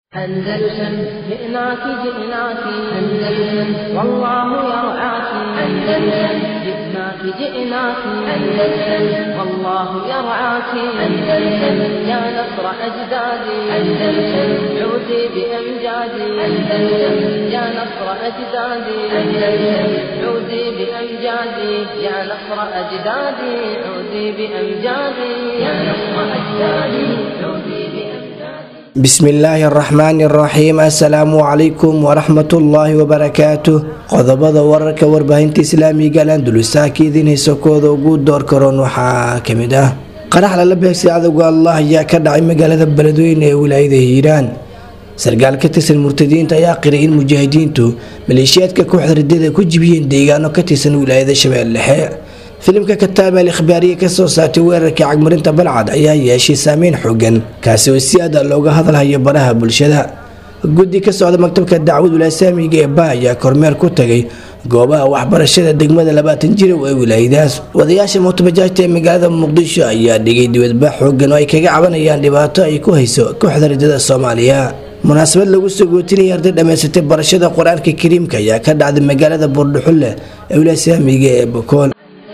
أندلسن جئناك جئناك أندلسن والله يرعاك أندلسن جئناك جئناك أندلسن والله يرعاك أندلسن يا نصر أجدادي أندلسن عودي بأمجادي أندلسن يا نصر أجدادي أندلسن عودي بأمجادي يا نصر أجدادي عودي بأمجادي يا نصر أجدادي عودي بأمجادي bismillaahi araxmaani araxiim assalaamu calaykum waraxmatullaahi wabarakaatu qodobada wararka warbaahinta islaamiga alandulusaaka idiin hayso kooda ugu door karoon waxaa kamid ah qarax lala beegsay cadowga allah ayaa ka dhacay magaalada beledweyne ee wilaayada hiiraan sarkaal ka tirsan murtadiinta ayaa qiray in mujaahidiintu maleeshiyaadka kooxda ridada ku jibiyeen deegaano ka tirsan wilaayada shabeelle dhexe filimka kataab al ikhbaariye kasoo saartay weerarkii cagmarinta balcad ayaa yeeshay saameyn xoogan kaasi oo si aada looga hadalhayo baraha bulshada guddi ka socda maktabka dacwad walaasaamiga ee ba ayaa kormeer ku tagay goobaha waxbarashada degmada labaatan jira ee wilaayadaas wadayaasha muutabajaajta ee magaalada muqdisho ayaa dhigay dibadbax xoogan oo ay kaga cabanayaan dhibaato ay ku hayso kooxda ridada soomaaliya munaasabad lagu soo gootinaya arday dhammaysatay barashada qur-aanka kariimka ayaa ka dhacday magaalada buurdhuxulle ee walaasaamiga ee bokool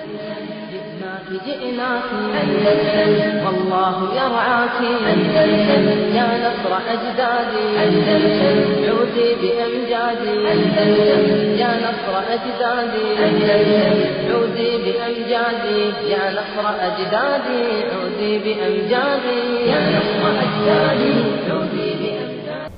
جئناك أندلسن والله يرعاك أندلسن يا نصر أجدادي أندلسن عودي بأمجادي أندلسن يا نصر أجدادي أندلسن عودي بأمجادي يا نصر أجدادي عودي بأمجادي يا نصر أجدادي عودي بأمجادي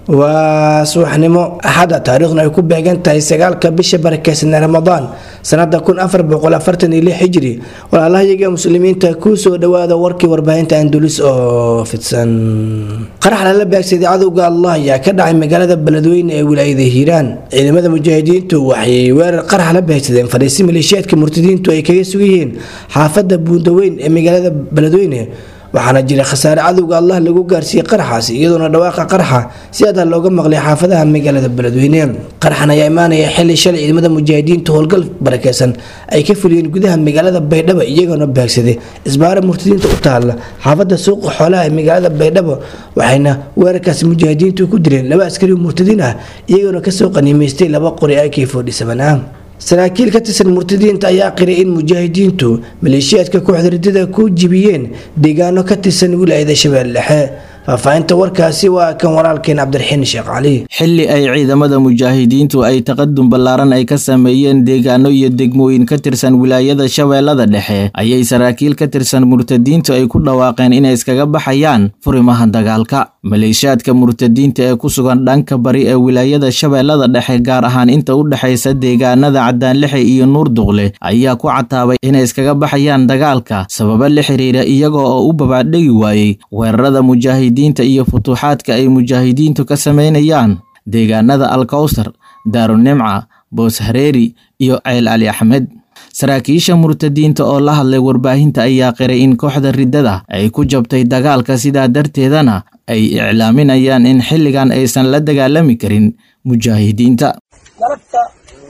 waa subaxnimo axada taariikhna ay ku beegan tahay sagaalka bisha barakeysan ee ramadaan sanada kun afar boqol afartan iyo lix hijri walaalahayaga muslimiinta kusoo dhawaada warkii warbaahinta andulis oo fidsan qarax lala beegsaday cadowga allah ayaa ka dhacay magaalada beledweyne ee wilaayada hiiraan ciidamada mujaahidiintu waxay weerar qarax la beegsadeen fadhiisi maleeshiyaadka murtadiintu ay kaga sugan yihiin xaafada buundaweyn ee magaalada beledweyne waxaana jira khasaare cadowga allah lagu gaarsiiyey qaraxaasi iyadoona dhawaaqa qaraxa si aada looga maqlay xaafadaha magaalada beledweyne qaraxan ayaa imaanaya xili shalay ciidamada mujaahidiinta howlgal barakeysan ay ka fuliyeen gudaha magaalada baydhabo iyagoona baagsaday isbaara murtadiinta u taalla xaafada suuqa xoolaha ee magaalada baydhabo waxayna weerarkaasi mujaahidiintu ku dileen laba askari murtadiin ah iyagoona kasoo qaniimaystay laba qori ak fodhisaban ah saraakiil ka tirsan murtadiinta ayaa qiray in mujaahidiintu maleeshiyaadka kooxda ridada ku jibiyeen deegaano ka tirsan wilaayada shabeelle dhexe faahfaahinta warkaasi waa kan walaalkeen cabdiraxiin sheekh cali xilli ay ciidamada mujaahidiintu ay taqadum ballaaran ay ka sameeyeen deegaano iyo degmooyin ka tirsan wilaayada shabeellada dhexe ayay saraakiil ka tirsan murtadiintu ay ku dhawaaqeen inay iskaga baxayaan furimaha dagaalka maleeshiyaadka murtadiinta ee ku sugan dhanka bari ee wilaayada shabeellada dhexe gaar ahaan inta u dhexaysa deegaanada cadaanlexe iyo nuur duqle ayaa ku cataabay inay iskaga baxayaan dagaalka sababo la xiriira iyaga oo u babaadhegi waayey weerarada mujaahidiinta iyo futuuxaadka ay mujaahidiintu ka sameynayaan deegaanada alkowsar daarunimca boos hareeri iyo ceel cali axmed saraakiisha murtadiinta oo la hadlay warbaahinta ayaa qiray in kooxda riddada ay ku jabtay dagaalka sidaa darteedana ay iclaaminayaan in xilligan aysan la dagaalami karin mujaahidiinta galabta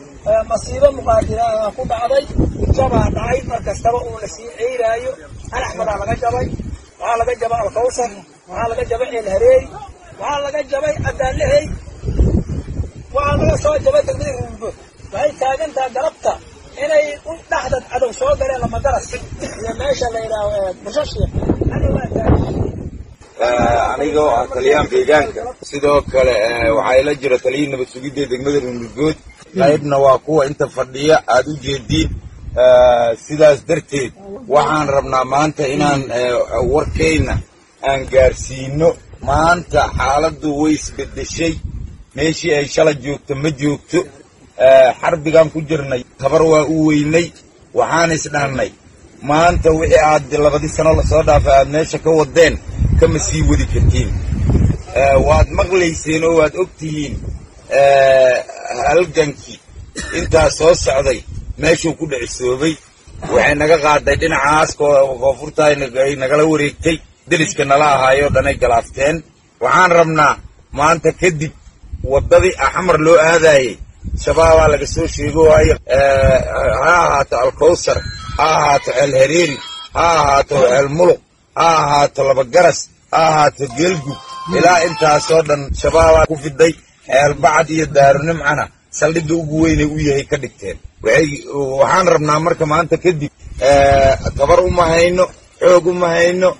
masiibo muqaadiraha ku dhacday jabaa dhacay mar kastaba uu la sii ceyraayo alaxmadaa laga jabay waxaa laga jabay alkawsar waxaa laga jabay ceel hareey waxaa laga jabay cadaanlehey waxaa laga soo jabay degmada ruurgo waxay taagantaha galabta inay u dhaxdad cadow soo galeen lamadaras iyo meesha la yidhaaho bushashiik anigoo ah taliyaan deegaanka sidoo kale waxaa ila jira taliyii nabad sugidda degmada ruunurgood qaybna waa kuwa inta fadhiya aad u jeediin sidaas darteed waxaan rabnaa maanta inaan warkayna aan gaarsiino maanta xaaladdu way isbeddeshay meeshii ay shala joogto ma joogto xarbigaan ku jirnay tabar waa u weynay waxaan isdhannay maanta wixii aad labadii sano lasoo dhaafay aad meesha ka wadeen kama sii wadi kartiin waad maqlayseen oo waad og tihiin halgankii intaa soo socday meeshuu ku dhicisoobay waxay naga qaaday dhinacaas koonfurta ay nagala wareegtay deriska nala ahaayoo dhanay galaafteen waxaan rabnaa maanta kadib waddadii axmar loo aadaayey shabaabaa laga soo sheego waayo ha ahaato alkowsar ha ahaato ceel hareeri ha ahaato ceel muluq ha ahaato labagaras ha ahaato geelgub ilaa intaasoo dhan shabaabaa ku fiday ceelbacad iyo daarunimcana saldhigga ugu weynay u yahay ka dhigteen waxaan rabnaa marka maanta kadib tabar uma hayno xoog uma hayno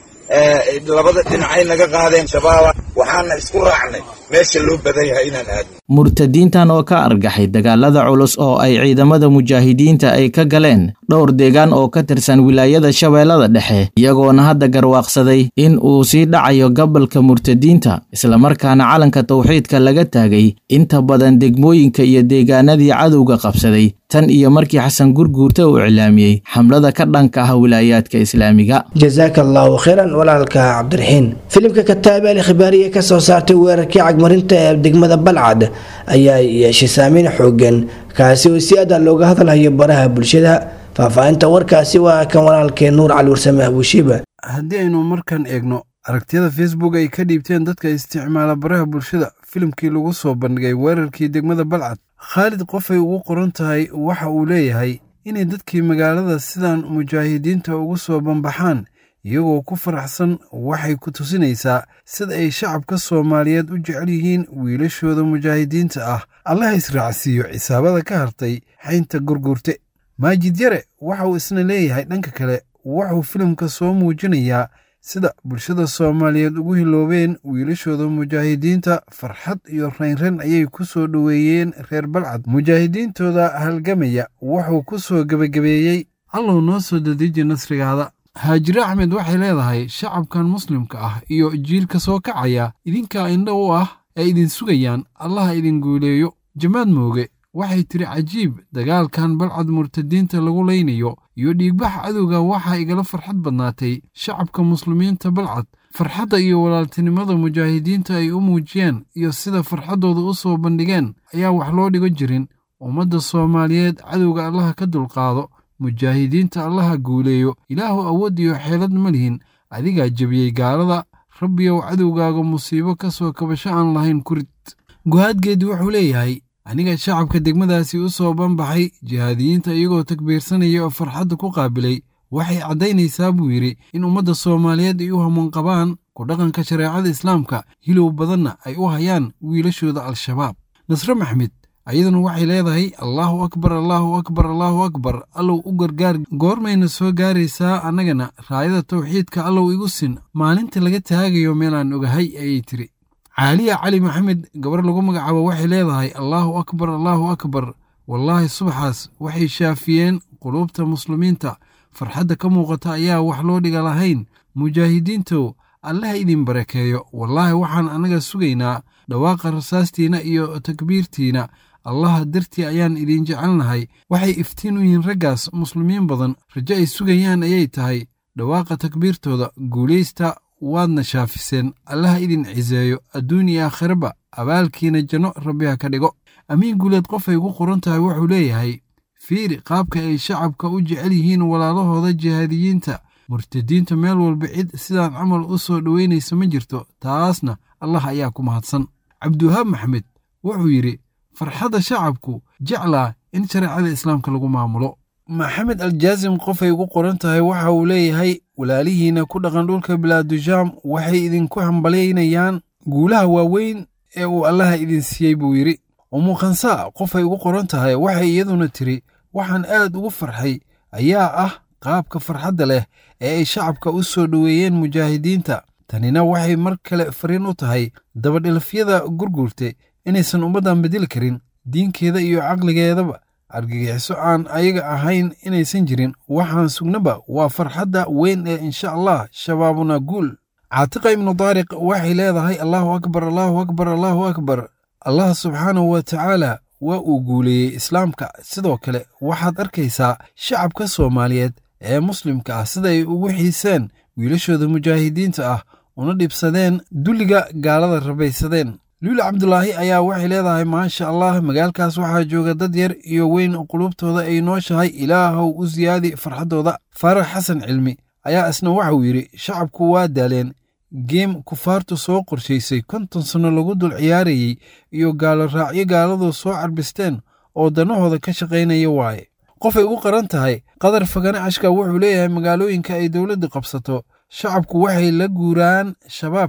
labada dhinacay naga qaadeen shabaaba waxaana isku raacnay meesha loo badan yahay inaan aadno murtadiintan oo ka argaxay dagaalada culus oo ay ciidamada mujaahidiinta ay ka galeen dhowr deegaan oo ka tirsan wilaayada shabeellada dhexe iyagoona hadda garwaaqsaday in uu sii dhacayo gobolka murtadiinta islamarkaana calanka tawxiidka laga taagay inta badan degmooyinka iyo deegaanadii cadowga qabsaday tan iyo markii xasan gurguurta uu iclaamiyey xamlada ka dhanka ah wilaayaadka islaamiga jasaaka allahu khayran walaalka cabdiraxiin filimka kataabe ali khibaariye ka soo saartay weerarkii cagmarinta ee degmada balcad ayaa yeeshay saameyn xoogan kaasi oo si aada looga hadalhayo baraha bulshada faahfaahinta warkaasi waa kan walaalkee nuur cali warsame abushiiba haddii aynu markan eegno aragtiyada facebook ay ka dhiibteen dadka isticmaala baraha bulshada filimkii lagu soo bandhigay weerarkii degmada balcad khaalid qofay ugu qoran tahay waxa uu leeyahay inay dadkii magaalada sidan mujaahidiinta ugu soo banbaxaan iyagoo ku faraxsan waxay ku tusinaysaa sida ay shacabka soomaaliyeed u jecel yihiin wiilashooda mujaahidiinta ah allaha israacsiiyo cisaabada ka hartay xaynta gurgurte maajid yare waxa uu isna leeyahay dhanka kale wuxuu filimka soo muujinayaa sida bulshada soomaaliyeed ugu hiloobeen wiilashooda mujaahidiinta farxad iyo raynran ayay ku soo dhoweeyeen reer balcad mujaahidiintooda halgamaya wuxuu ku soo gebagabeeyey allow noo soo dadiji nasrigaada haajire axmed waxay leedahay shacabkan muslimka ah iyo jiilka soo kacaya idinkaa indha u ah ay idin sugayaan allaha idin guuleeyo jamaad mooge waxay tiri cajiib dagaalkan balcad murtadiinta lagu laynayo iyo dhiigbax cadowga waxaa igala farxad badnaatay shacabka muslimiinta balcad farxadda iyo walaaltinimada mujaahidiinta ay u muujiyeen iyo sida farxaddooda u soo bandhigeen ayaa wax loo dhigo jirin ummadda soomaaliyeed cadowga allaha ka dulqaado mujaahidiinta allaha guuleeyo ilaahu awood iyo xeelad ma lihin adigaa jebiyey gaalada rabbiyow cadowgaaga musiibo ka soo kabasho aan lahayn kurid guhaadgeedi wuxuu leeyahay aniga shacabka degmadaasi u soo banbaxay jihaadiyiinta iyagoo takbiirsanaya oo farxadda ku qaabilay waxay caddaynaysaa buu yidhi in ummadda soomaaliyeed ay u hamuunqabaan ku dhaqanka shareecada islaamka hilow badanna ay u hayaan wiilashooda al-shabaab nasre maxmed ayaduna waxay leedahay allaahu akbar allaahu akbar allaahu akbar allow u gargaar goormayna soo gaaraysaa annagana raayada tawxiidka allow igu sin maalinta laga taagayo meelaan ogahay ayay tiri caaliya cali maxamed gabar lagu magacaabo waxay leedahay allaahu akbar allaahu akbar wallaahi subaxaas waxay shaafiyeen quluubta muslimiinta farxadda ka muuqata ayaa wax loo dhiga lahayn mujaahidiintow allaha idin barakeeyo wallaahi waxaan annaga sugaynaa dhawaaqa rasaastiina iyo takbiirtiina allaha dartii ayaan idin jecelnahay waxay iftiin u yihiin raggaas muslimiin badan rajo ay sugayaan ayay tahay dhawaaqa takbiirtooda guulaysta waadna shaafiseen allaha idin ciseeyo adduun iyo aakhiraba abaalkiina janno rabbiha ka dhigo amiin guuleed qofay ugu qoran tahay wuxuu leeyahay fiiri qaabka ay shacabka u jecel yihiin walaalahooda jihaadiyiinta murtadiinta meel walba cid sidaan camal u soo dhoweynaysa ma jirto taasna allah ayaa ku mahadsan cabdiwahaab maxmed wuxuu yidhi farxadda shacabku jeclaa in shareecada islaamka lagu maamulo maxamed aljaasim qofay ugu qoran tahay waxa uu leeyahay walaalihiina ku dhaqan dhulka bilaadujaam waxay idinku hambalyaynayaan guulaha waaweyn ee uu allaha idin siiyey buu yidhi umuukhansaa qofay ugu qoran tahay waxay iyaduna tiri waxaan aad ugu farxay ayaa ah qaabka farxadda leh ee ay shacabka u soo dhoweeyeen mujaahidiinta tanina waxay mar kale fariin u tahay dabadhilafyada gurgurte inaysan ummaddan bedeli karin diinkeeda iyo caqligeedaba argagixiso aan ayaga ahayn inaysan jirin waxaan sugnaba waa farxadda weyn ee insha allah shabaabuna guul caatiqa ibnu daariq waxay leedahay allaahu akbar allaahu akbar allaahu akbar allah subxaanahu wa tacaala waa uu guuleeyey islaamka sidoo kale waxaad arkaysaa shacabka soomaaliyeed ee muslimka ah siday ugu xiiseen wiilashooda mujaahidiinta ah una dhibsadeen dulliga gaalada rabaysadeen luuli cabdulaahi ayaa waxay leedahay maasha allah magaalkaas waxaa jooga dad yar iyo weyn qulubtooda ay nooshahay ilaahow u siyaadi farxaddooda faarax xasan cilmi ayaa isna waxauu yidhi shacabku waa daaleen geem kufaartu soo qorshaysay konton sanno lagu dul ciyaarayey iyo gaalo raacyo gaaladu soo carbisteen oo danahooda ka shaqaynaya waaye qofay ugu qaran tahay qadar fagane cashka wuxuu leeyahay magaalooyinka ay dowladdu qabsato shacabku waxay la guuraan shabaabka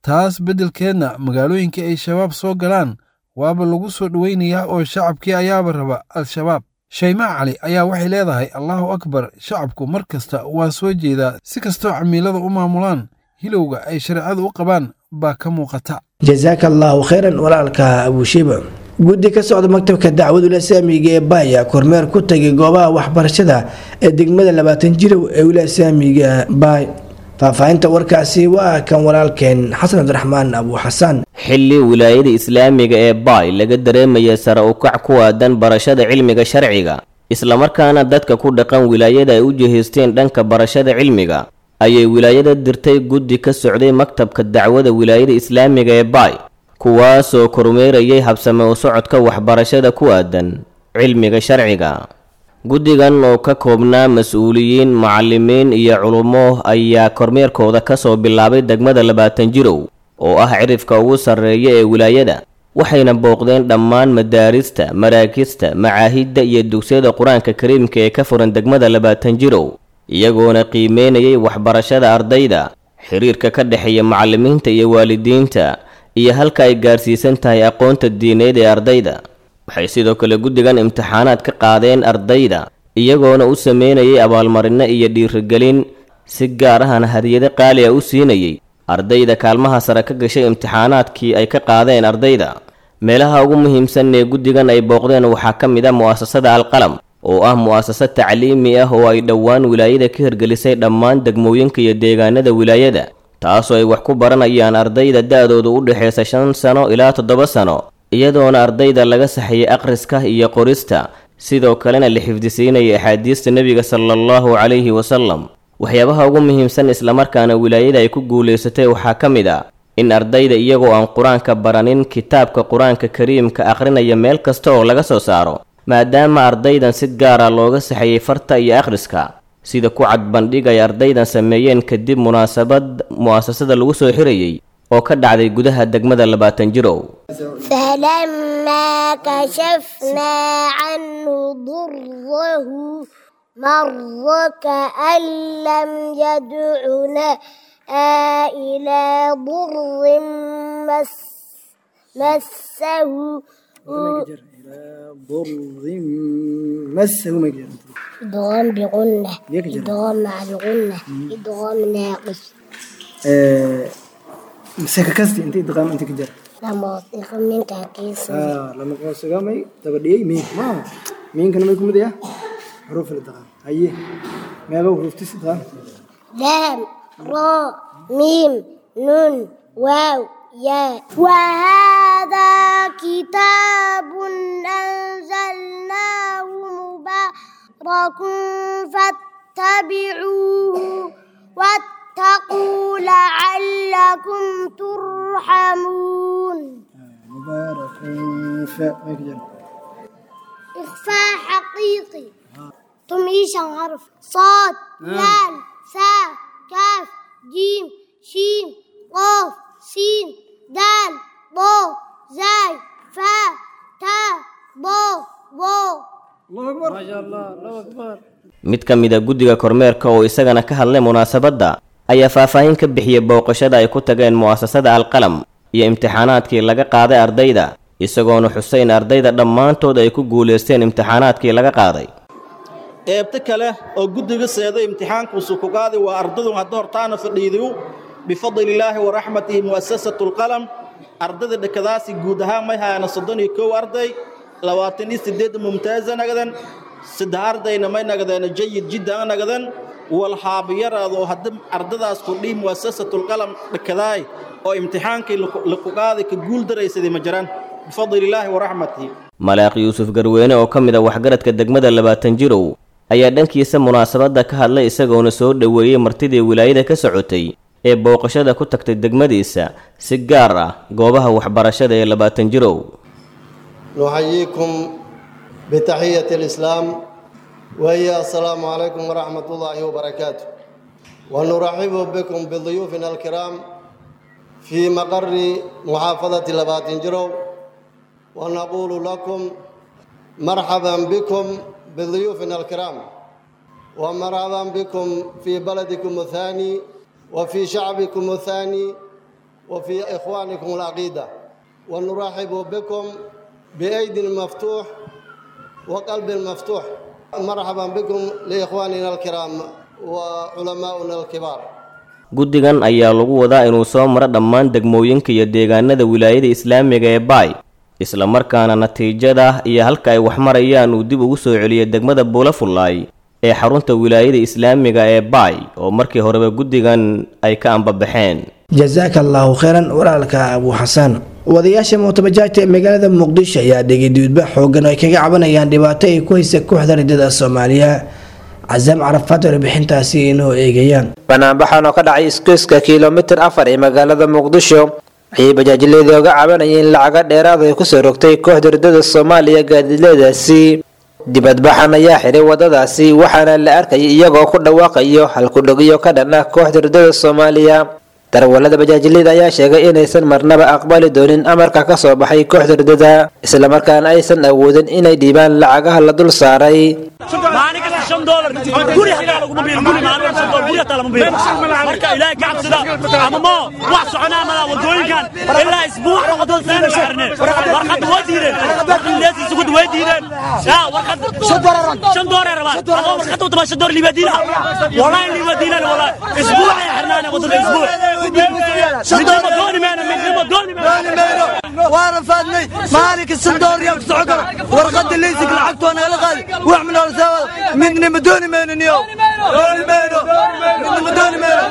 taas beddelkeedna magaalooyinkii ay shabaab soo galaan waaba lagu soo dhoweynayaa oo shacabkii ayaaba raba al-shabaab shaymaa cali ayaa waxay leedahay allahu akbar shacabku mar kasta waa soo jeedaa si kastoo camiilada u maamulaan hilowga ay shareecadu u qabaan baa ka muuqata jasaaka allaahu khayran walaalka abuushiba guddi ka socda maktabka dacwadul islaamiga ee baaya kormeer ku tagay goobaha waxbarashada ee degmada labaatan jirow ee wilaaya islaamiga baay faahfaahinta warkaasi waa kan walaalkeen xasan cabdiraxmaan abu xasan xilli wilaayada islaamiga ee baay laga dareemaya sare u kac ku aadan barashada cilmiga sharciga islamarkaana dadka ku dhaqan wilaayada ay u jihaysteen dhanka barashada cilmiga ayay wilaayada dirtay guddi ka socday maktabka dacwada wilaayada islaamiga ee baay kuwaasoo kormeerayay habsame u socodka waxbarashada ku aadan cilmiga sharciga guddigan oo ka koobnaa mas-uuliyiin macallimiin iyo culummo ayaa kormeerkooda ka soo bilaabay degmada labaatan jirow oo ah cirifka ugu sarreeya ee wilaayada waxayna booqdeen dhammaan madaarista maraakista macaahidda iyo dugsiyada qur-aanka kariimka ee ka furan degmada labaatan jirow iyagoona qiimeynayay waxbarashada ardayda xiriirka ka dhexeeya macallimiinta iyo waalidiinta iyo halka ay gaarsiisan tahay aqoonta diineed ee ardayda waxay sidoo kale guddigan imtixaanaad ka qaadeen ardayda iyagoona u sameynayay abaalmarino iyo dhiirigelin si gaar ahana hadiyado qaali a u siinayay ardayda kaalmaha sare ka gashay imtixaanaadkii ay ka qaadeen ardayda meelaha ugu muhiimsan ee guddigan ay booqdeen waxaa ka mid a mu'asasada alqalam oo ah mu'asasad tacliimi ah oo ay dhowaan wilaayada ka hirgelisay dhammaan degmooyinka iyo deegaanada wilaayada taasoo ay wax ku baranayaan ardayda da-dooda u dhexaysa shan sano ilaa toddoba sano iyadoona ardayda laga saxiyey akhriska iyo qorista sidoo kalena la xifdisiinaya axaadiista nebiga sala allahu calayhi wasalam waxyaabaha ugu muhiimsan islamarkaana wilaayada ay ku guulaysatay waxaa ka mid ah in ardayda iyagoo aan qur-aanka baranin kitaabka qur-aanka kariimka akhrinaya meel kasta oo laga soo saaro maadaama ardaydan si gaara looga saxayey farta iyo akhriska sida ku cad bandhig ay ardaydan sameeyeen kadib munaasabad mu'asasada lagu soo xirayey oo ka dhacday gudaha degmada labaatan jirow فلما كشفنا عنه ضره مر كأن لم يدعنا إلى ضر مس مسه إدغام بغنة إدغام مع الغنة إدغام ناقص مسك كاستي انت ادغام انت كجر لما أطيق منك كيس اه لما قوسغامي تبدي مين ما مين كان ميكم ديا حروف الادغام هي ما بقى حروف تسدغام لام را ميم نون واو يا وهذا كتاب أنزلناه مبارك فاتبعوه واتقوا لعلكم ترحمون مبارك ف ما كجر إخفاء حقيقي تمييز حرف صاد لام ثا كاف جيم شيم قاف سين دال ضا زاي فا تا ضا ضا الله اكبر ما شاء الله الله اكبر mid ka mid a guddiga kormeerka oo isagana ka hadlay munaasabadda ayaa faahfaahin ka bixiyey booqashada ay ku tageen mu'asasada alqalam iyo imtixaanaadkii laga qaaday ardayda isagoona xuseyn ardayda dhammaantood ay ku guulaysteen imtixaanaadkii laga qaaday eebta kale oo guddiga seeday imtixaankuusu ku qaaday waa ardadun hadda hortaana fadhiidiyu bifadlilaahi waraxmatihi mu'asasatu lqalam ardada dhakadaasi guud ahaan may hayana soddon iyo kow arday labaatan iyo sideed mumtaaza nagadan saddex ardayna may nagadeena jayid jiddan nagadan walhaabiyaraadoo hadda ardadaas kudhii mu'asasatu lqalam dhakadaay oo imtixaankii laku qaaday ka guul daraysaday ma jiraan bifadlilaahi waraxmatihi malaaq yuusuf garweyne oo ka mid a waxgaradka degmada labaatan jirow ayaa dhankiisa munaasabadda ka hadlay isagoona soo dhoweeyey martidii wilaayada ka socotay ee booqashada ku tagtay degmadiisa si gaar ah goobaha waxbarashada ee labaatan jirow نحييكم بتحية الإسلام وهي السلام عليكم ورحمة الله وبركاته ونرحب بكم بضيوفنا الكرام في مقر محافظة لباتنجرو ونقول لكم مرحبا بكم بضيوفنا الكرام ومرحبا بكم في بلدكم الثاني وفي شعبكم الثاني وفي إخوانكم العقيدة ونرحب بكم بأيد مفتوح وقلب مفتوح مرحبا بكم لإخواننا الكرام وعلماؤنا الكبار guddigan ayaa lagu wadaa inuu soo maro dhammaan degmooyinka iyo deegaanada wilaayada islaamiga ee baay islamarkaana natiijada iyo halka ay wax marayaan uu dib ugu soo celiyo degmada buulafullaay ee xarunta wilaayada islaamiga ee baay oo markii horeba guddigan ay ka ambabaxeen jasaaka allaahu kheyran walaalka abuu xasan wadayaasha mootabajaajta ee magaalada muqdisho ayaa dhigay duudba xoogan oo ay kaga cabanayaan dhibaato ay ku haysa kooxda ridada soomaaliya casaam carafaad warbixintaasi inoo eegayaan banaanbaxan oo ka dhacay iskooska kilomitir afar ee magaalada muqdisho ayay bajaajleedii oga cabanayeen lacaga dheeraad ay kusoo rogtay kooxda ridada soomaaliya gaadileedaasi dibadbaxan ayaa xiray wadadaasi waxaana la arkayay iyagoo ku dhawaaqayo halkudhogyo ka dhan ah kooxda ridada soomaaliya darawalada bajaajilida ayaa sheegay inaysan marnaba aqbali doonin amarka ka soo baxay kooxda ridada islamarkaana aysan awoodin inay dhiibaan lacagaha la dul saaray maalin kasta shan doolar guri hataa laguma biil guri maalin kasta shan doolar guri hataa lama biil marka ilaahay ka cabsida ama moo wax soconaa malaa wadooyinkan ilaa isbuuc wadada sayna saarne warqad way diideen warqad leesi sugud way diideen ya warqad shan doolar rabaa adoo warqad u tabaa shan doolar liibadiina wallahi liibadiina wallahi isbuuc ay xirnaana wadada isbuuc midnimo dooni meena midnimo dooni meena waana faadnay maalinka shan doolar yaa ku socon kara warqadda leysig lacagtu waa nagala qaadi wax minoola saawada midnima dooni mayno niyo dooni mayno midnima dooni mayno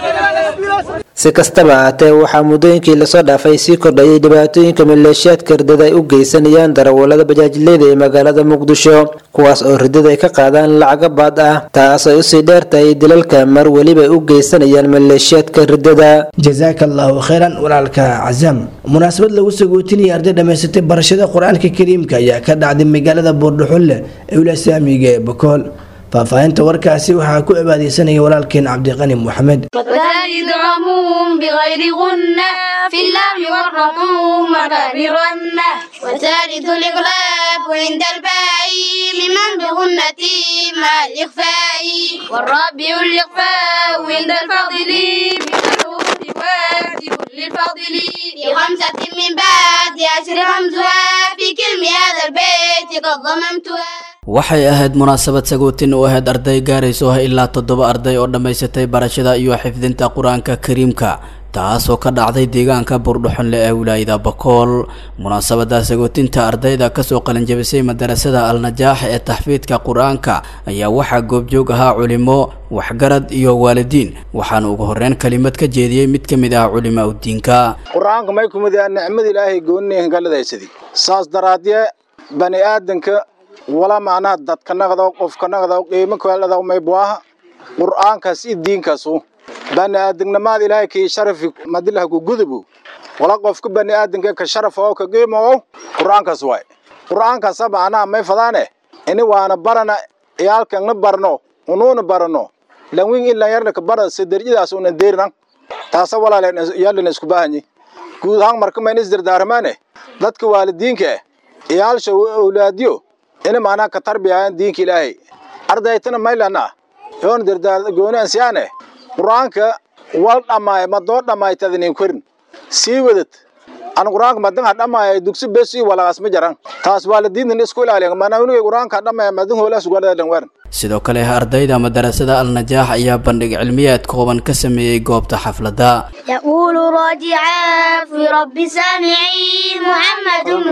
si kastaba ahaatee waxaa muddooyinkii lasoo dhaafay sii kordhayay dhibaatooyinka maleeshiyaadka ridada ay u geysanayaan darawalada bajaajileyda ee magaalada muqdisho kuwaas oo ridada ay ka qaadaan lacaga baad ah taas ay usii dheer tahay dilalka mar weliba ay u geysanayaan maleeshiyaadka ridada jasaaka allaahu kheyran walaalka casaam munaasabad lagu sagootinaya arday dhammaysatay barashada qur-aanka kariimka ayaa ka dhacday magaalada buurdhuxulle ee wilasaamiga ee bokool faahfaahinta warkaasi waxaa ku cibaadeysanaya walaalkeen cabdiqani moxamed وثالث عموم بغير غنة في اللام والرقوم مكان رنة وثالث الإغلاب عند الباء ممن بغنة مع الإخفاء والرابع الإخفاء عند الفضل بالحروف واجب للفضل في خمسة من بعد عشر همزها في كلم هذا البيت قد ضممتها waxay ahayd munaasabad sagootin u ahayd arday gaarayso ah ilaa toddoba arday oo dhammaysatay barashada iyo xifdinta qur-aanka kariimka taasoo ka dhacday deegaanka buurdhuxonle ee wilaayada bakool munaasabada sagootinta ardayda kasoo qalinjabisay madarasada al-najaax ee taxfiidka qur-aanka ayaa waxaa goobjoog ahaa culimo waxgarad iyo waalidiin waxaana ugu horeyn kelimad ka jeediyey mid ka mid ah culimaa udiinka qur-aanka may kumid yaha nicmada ilaahay gooninehan galadaysadii saas daraadye bani aadanka wala macnaha dadka naqdaw qofka naqdaw qiimo kaledaw maybuaha qur'aankaas i diinkaasu bani aadamnimada ilaahay kii sharafi madilah ku gudubu wala qofka bani aadanka ka sharaf oo ka qiimo oo qur'aankaas waay qur'aankaas macnaha may fadaane ini waana barana iyaalkana barno unuuna barano lawin ila yarna ka bara sadarjidaas una deernan taasa walaaleen yaalina isku baahanyi guud ahaan marka mayna isdardaarmaane dadka waalidiinka iyaalsha awlaadiyo ina macnaha ka tarbiyayaan diinka ilaahay ardaytana maylana yoon dardaar gooni ansiyaane qur-aanka wal dhammaay madoo dhammaytadinin korin sii wadad an qur-aanka madan ha dhammaaya dugsi besi walagaas ma jaran taas waalidiintan isku ilaaliyan manawniga qur-aanka ha dhammaaya madan hoolaas ugaladan waran sidoo kale ardayda madarasada al-najaax ayaa bandhig cilmiyeed kooban ka sameeyey goobta xafladda يقول راجعا في رب سامعي محمد بن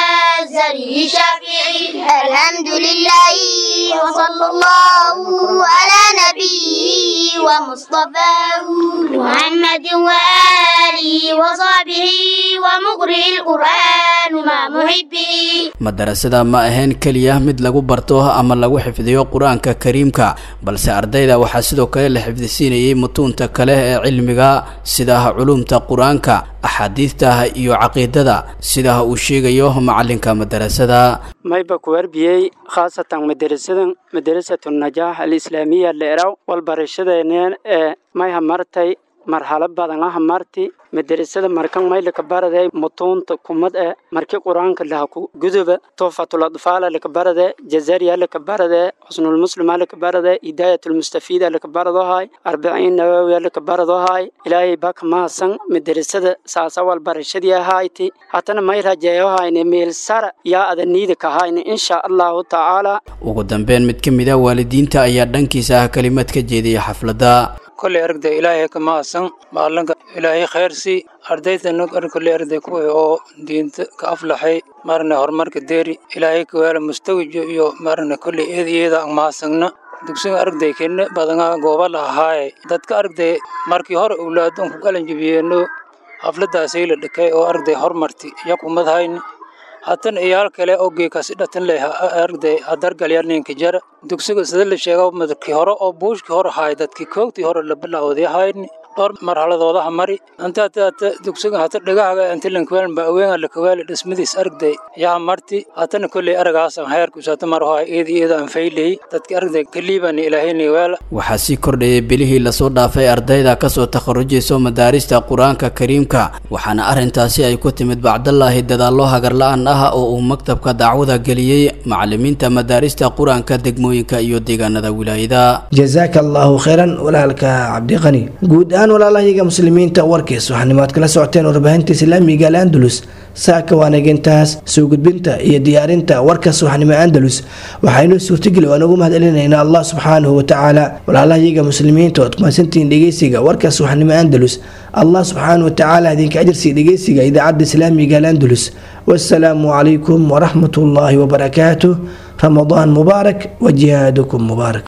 الجزري شافعي الحمد لله وصلى الله على نبيه ومصطفاه محمد وآله وصحبه ومقرئ القرآن مع محبه madarasada ma ahayn keliya mid lagu barto ama lagu xifdiyo qur-aanka kariimka balse ardayda waxaa sidoo kale la xifdisiinayay mutuunta kale ee cilmiga sida culumta qur-aanka axaadiidta iyo caqiidada sida uu sheegayo macalinka madarasada mayba ku warbiyey khaasatan madarasadan madarasatu najaax alislaamiya leeraw walbarashadeeneen ee mayha martay marxalo badan ah marti madarasada markan maylaka barade mutuunta kumad e marki qur-aanka laha ku guduba tuhfatul adfaala laka barade jazariya laka barade xusnul muslima laka barade hidaayatul mustafida laka baradohay arbiciin nawawiya laka baradohay ilaahay baka maasan madarasada saasawal barashadii ahayti hatana may rajeeyohayne meel sara yaa adaniida kahayne insha allahu tacaala ugu dambeyn mid ka mid ah waalidiinta ayaa dhankiisa ah kelimad ka jeediyay xafladda kolley aragday ilaahay ka mahadsan maalinka ilaahay khayrsi ardayda nog ar kolley aragday kuwii oo diinta ka aflaxay marna horumarka deeri ilaahay kawaala mustawijo iyo marna kolley eed iyada aan mahadsanna dugsiga aragday kenne badanaha gooba la ahaaye dadka aragday markii hore owlaadon ku galan jibiyeeno xafladaasay la dhakay oo aragday hormarti yakumadhayni hatan iyaal kale oo geekasi dhatan leh aragday hadargalyaal ninka jara dugsiga sida la sheega madkii hore oo buushkii hore ahaay dadkii koogtii hore la bilawday ahayni dhowr marxaladoodaha mari antaataata dugsiga hata dhagahaga antilankwaalan ba aweenga lakawaali dhismadiis aragday yaa marti hatana kolley aragaasan heerkus hata marhoa eed iyada aan fayley dadki aragday kaliibani ilaahayni weela waxaa sii kordhayay bilihii lasoo dhaafay ardayda kasoo takharujayso madaarista qur-aanka kariimka waxaana arrintaasi ay ku timid bacdallaahi dadaallo hagarla-aan ah oo uu maktabka dacwada geliyey macalimiinta madaarista qur-aanka degmooyinka iyo deegaanada wilaayada jazaaka allaahu khayran walaalka cabdiqani guud ahaan walaalahayaga muslimiinta warkiis waxaanimaad kala socoteen warbaahinta islaamiga al andalus saaka waanagintaas soo gudbinta iyo diyaarinta warkaas waxnimo andalus waxaynu suurtageli waan ugu mahadcelinaynaa allah subxaanahu watacaala walaalahayaga muslimiinta ood kumaadsantihiin dhegeysiga warkaas waxnimo andalus allah subxaanahu watacaala idinka ajarsiiya dhegeysiga idaacadda islaamiga al andalus wasalaamu calaykum waraxmat ullaahi wabarakaatuh ramadaan mubaarak wa jihaadukum mubaarak